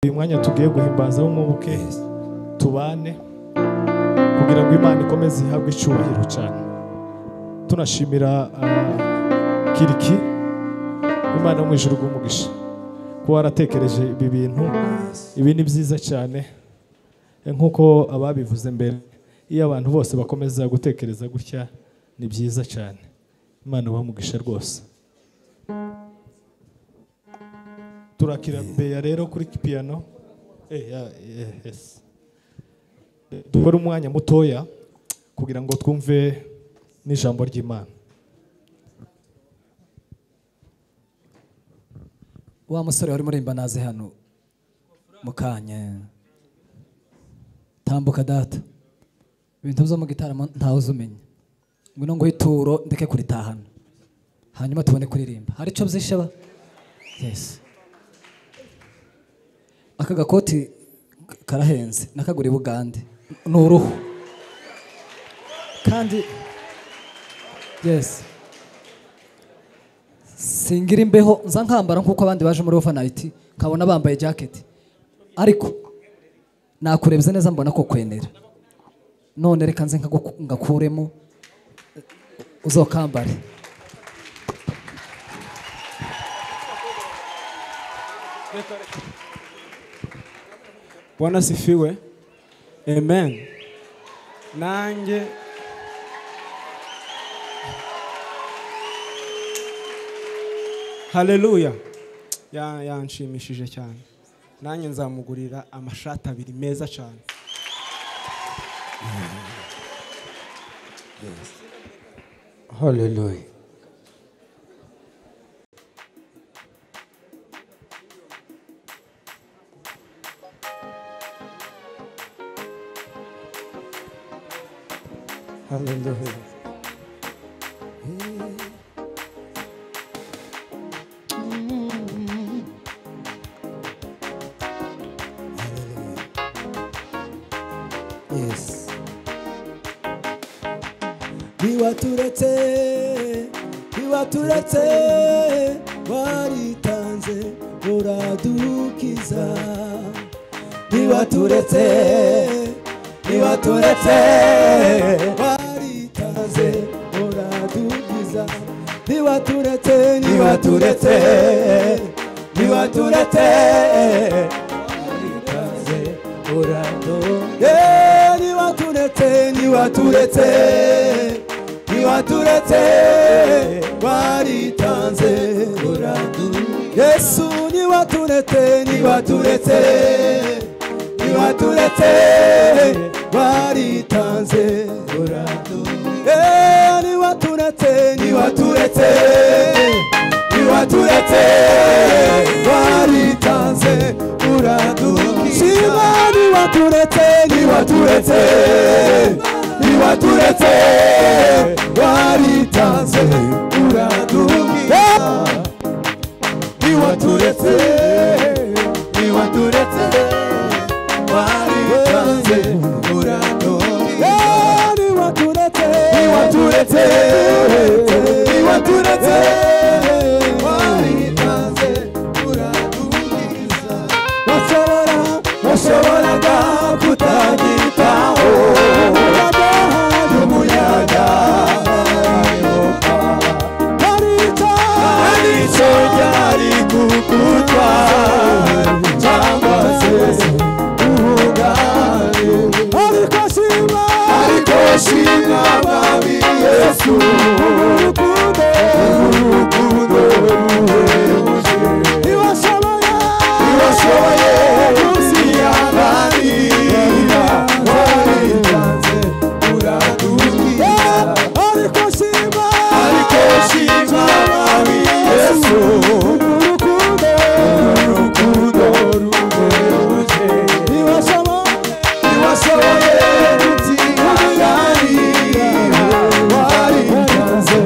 uyu mwanya tugiye guhimbaza w'umwuke tubane kugira ngo imana ikomeze ihabwe icyubahiro cyane tunashimira ah, kiriki imana yo mu ijuru rw'umugisha kuba waratekereje ibi bintu ibi ni byiza cyane Eh, nk'uko ababivuze mbere iyo abantu bose bakomeza gutekereza gutya ni byiza cyane imana umugisha rwose turakira beya rero kuri piyano Eh, ya- eh, yes. Eh, dukore umwanya mutoya kugira ngo twumve n'ijambo ry'imana wa musore wari murimba naze hano mukanya tambuka data ibintu byo mu gitaramo ntawe uzumenya ngwino nguhe ituro ndeke kuritahana hanyuma tubone kuririmba hari icyo byishaba yes aka gakoti k- karahenze nakagura i bugande ni uruhu kandi yes singira imbeho nza nkambara nk'uko abandi baje muri ofa nayiti nkabona bambaye jaketi ariko nakurebye neza mbona ko kwenera none reka nze nkagu- ngakuremo eh, uzokambare bwana asifiwe amen nanjye haleluya Ya- yanshimishije cyane nanjye nzamugurira amashati abiri meza cyane Hallelujah. Hallelujah. Hallelujah. Yes. ntiwaturetse ntiwaturetse waritanze uradukiza ntiwaturetse ntiwaturetse waritanze uradukiza ntiwaturetse ntiwaturetse ntiwaturetse waritanze uradukiza Eh, ntiwaturetse ntiwaturetse ntiwaturetse waritanze uradu yesu ntiwaturetse ntiwaturetse ntiwaturetse waritanze uradu Eh, ntiwaturetse ntiwaturetse ntiwaturetse waritanze uradu shima ntiwaturetse ntiwaturetse ntiwaturetse waritanze uradukiza ntiwaturetse ntiwaturetse waritanze uradukiza ntiwaturetse ntiwaturetse ntiwaturetse waritanze uradukiza bashobora bashoboraga kutagitaho y'umuyaga hari icyo ryari kugutwara cyangwa se ubugari ariko shima ariko shima babi yesu urukundo urukundo ruhebuje ntibashoboye ntibashoboye kuzihanganira waritanze uradukiza ariko shima ariko shima babi yesu urukundo urukundo ruhebuje ntibashoboye ntibashoboye kuzihanganira waritanze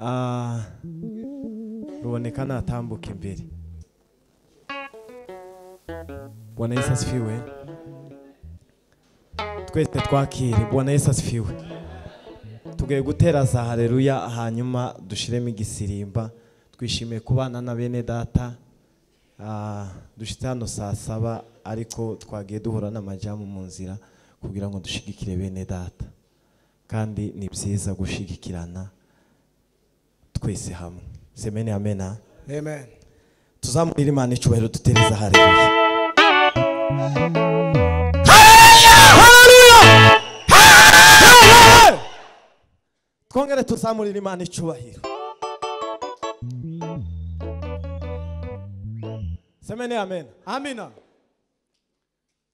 Ah, ruboneka natambuka imbere bwana yesu asifiwe twese twakire bwana yesu asifiwe tugiye gutera za hareruya hanyuma dushiremo igisirimba twishimiye kubana na bene data Ah, dushitse hano saa saba ariko twagiye duhura n'amajamu mu nzira kugira ngo dushigikire bene data kandi ni byiza gushigikirana twese hamwe semene amena amen tuzamurire imana icyubahiro dutereza hareruya twongere tuzamurire imana icyubahiro semene amena amina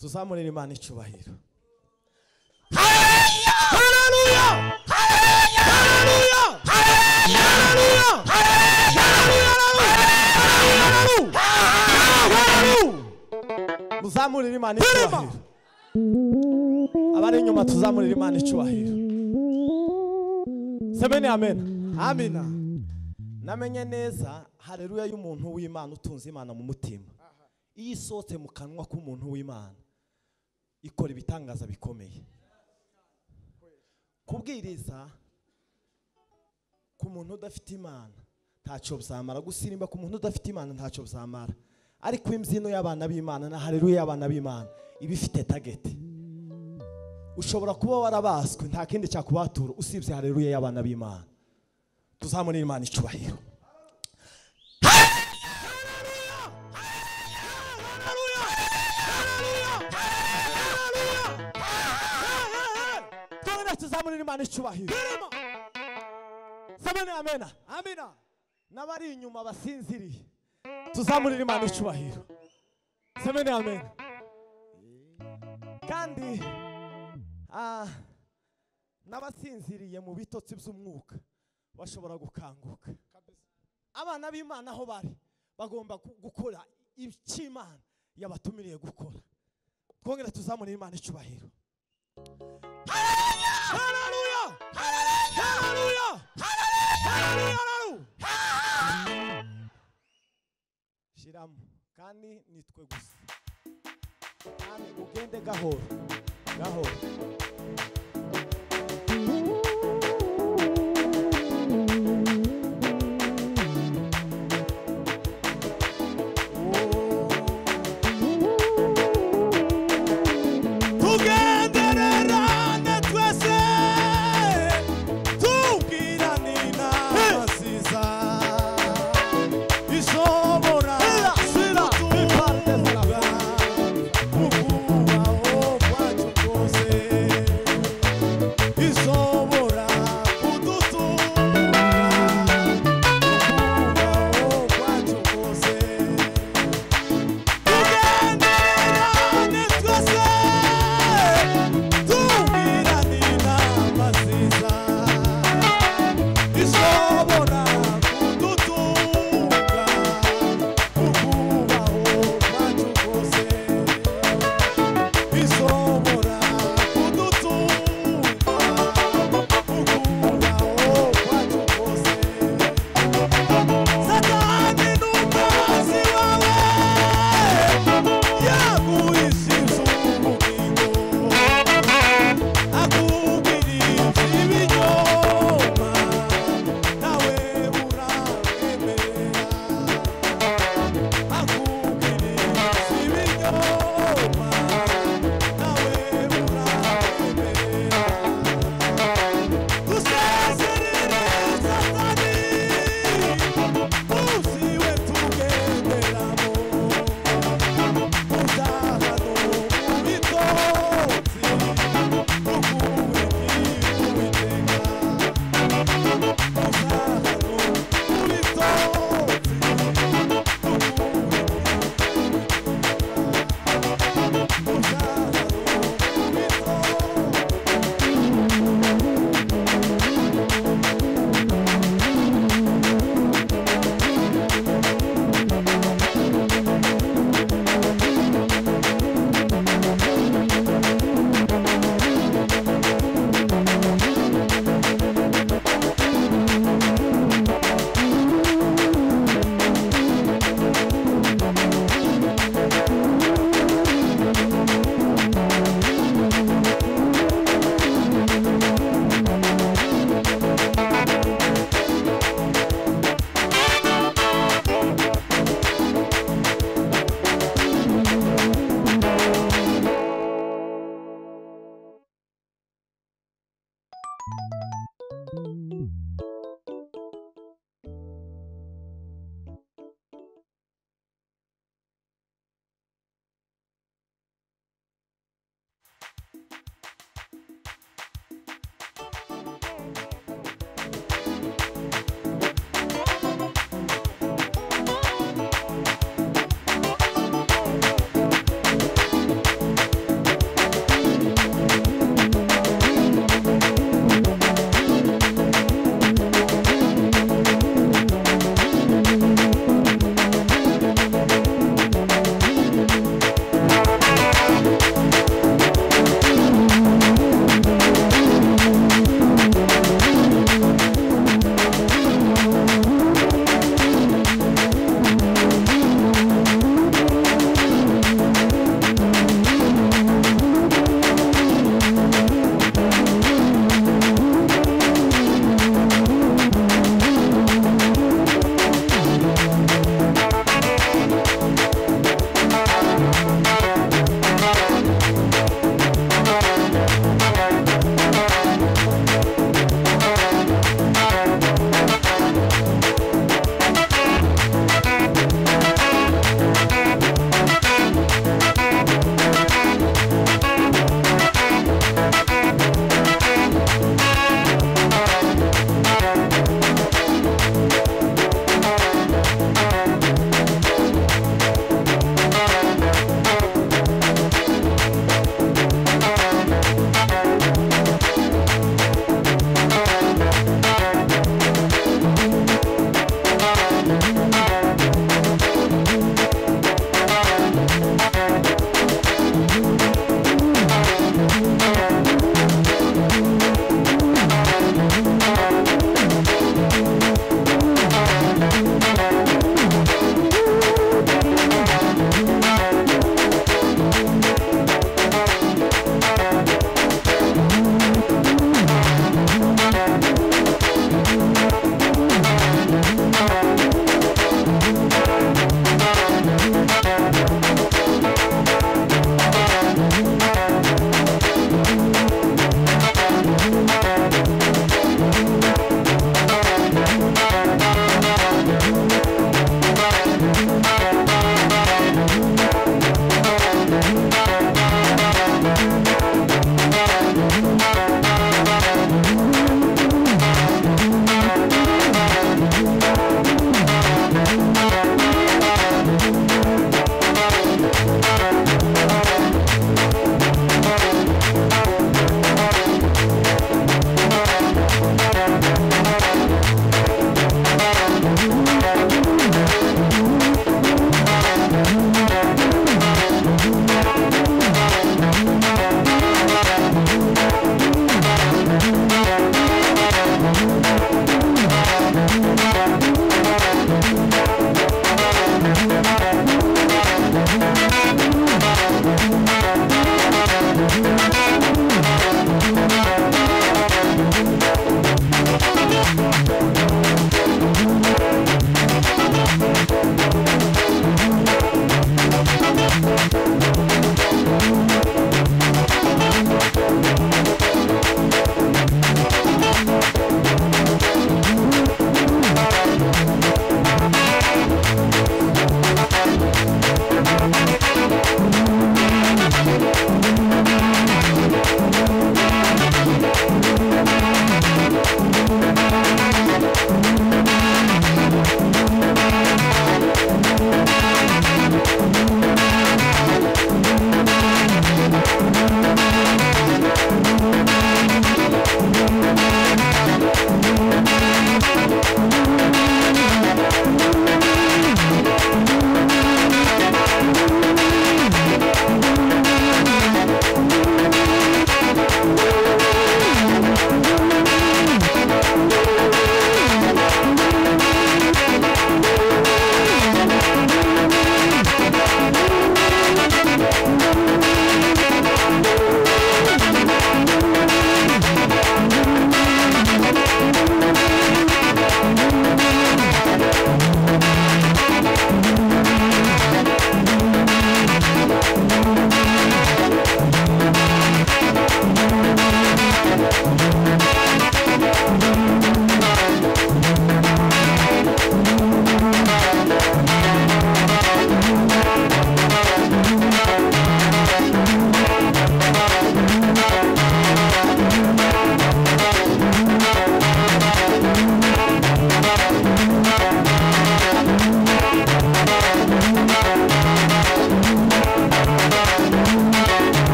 tuzamurire imana icyubahiro muzamurire imana icyubahiro abari inyuma tuzamurire imana icyubahiro semene amena amina namenye neza hareruya y'umuntu w'imana utunze imana mu mutima iyo isohotse mu kanwa k'umuntu w'imana ikora ibitangaza bikomeye kubwiriza ku muntu udafite imana ntacyo bizamara gusirimba ku muntu udafite imana ntacyo bizamara ariko imbyino y'abana b'imana na hareruya y'abana b'imana iba ifite tageti ushobora kuba warabaswe nta kindi cyakubatura usibye hareruya y'abana b'imana tuzamurire imana icyubahiro twongere tuzamurire imana icyubahiro samene amena amena n'abari inyuma basinziriye tuzamurire imana icyubahiro samene amena kandi kandi ah, n'abasinziriye mu bitotsi by'umwuka bashobora gukanguka abana b'imana aho bari bagomba gu- gukora icy'imana yabatumiriye gukora twongere tuzamure imana icyubahiro Haleluya! Haleluya! Haleluya! Haleluya! shiramo kandi nitwe gusa kandi ugende gahoro gahoro